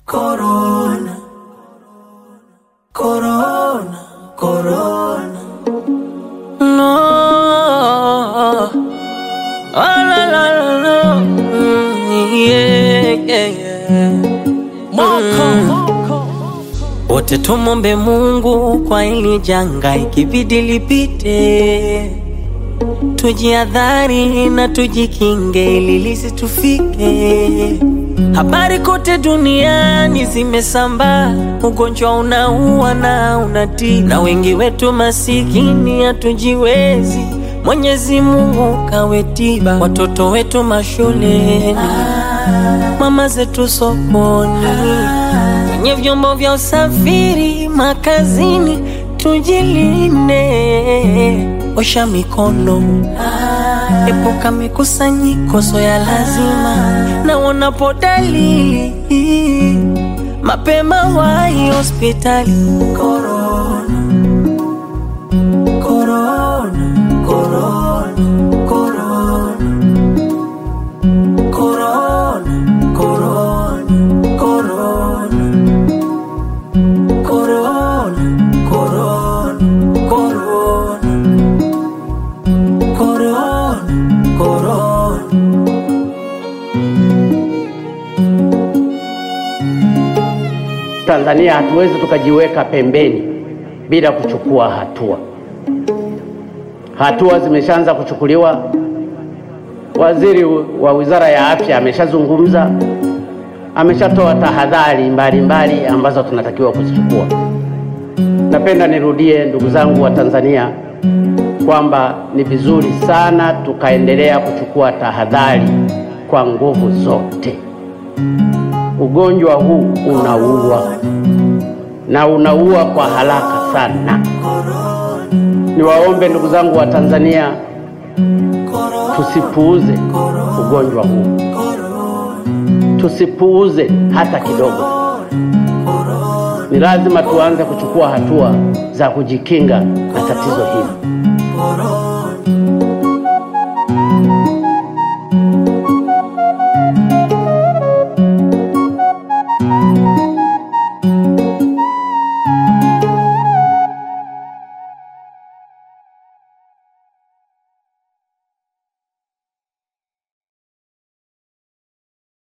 Corona, corona, corona. No, oh, la, la, la, la. Mm, yeah, yeah, yeah. Wote tumombe Mungu kwa ili janga, ikibidi lipite, tujiadhari na tujikinge ili lisitufike. Habari kote duniani zimesambaa, ugonjwa unaua na unatii, na wengi wetu masikini hatujiwezi. Mwenyezi Mungu kawe tiba, watoto wetu mashuleni, mama zetu sokoni, kwenye vyombo vya usafiri, makazini, tujilinde, osha mikono Epuka mikusanyiko so ya lazima, na unapo dalili mapema wahi hospitali. Corona, corona, corona, corona, corona, corona, corona, corona, corona, corona. Corona, corona. Tanzania hatuwezi tukajiweka pembeni bila kuchukua hatua. Hatua zimeshaanza kuchukuliwa. Waziri wa Wizara ya Afya ameshazungumza, ameshatoa tahadhari mbalimbali ambazo tunatakiwa kuzichukua. Napenda nirudie, ndugu zangu wa Tanzania, kwamba ni vizuri sana tukaendelea kuchukua tahadhari kwa nguvu zote. Ugonjwa huu unaua na unaua kwa haraka sana. Niwaombe ndugu zangu wa Tanzania, tusipuuze ugonjwa huu, tusipuuze hata kidogo. Ni lazima tuanze kuchukua hatua za kujikinga na tatizo hili.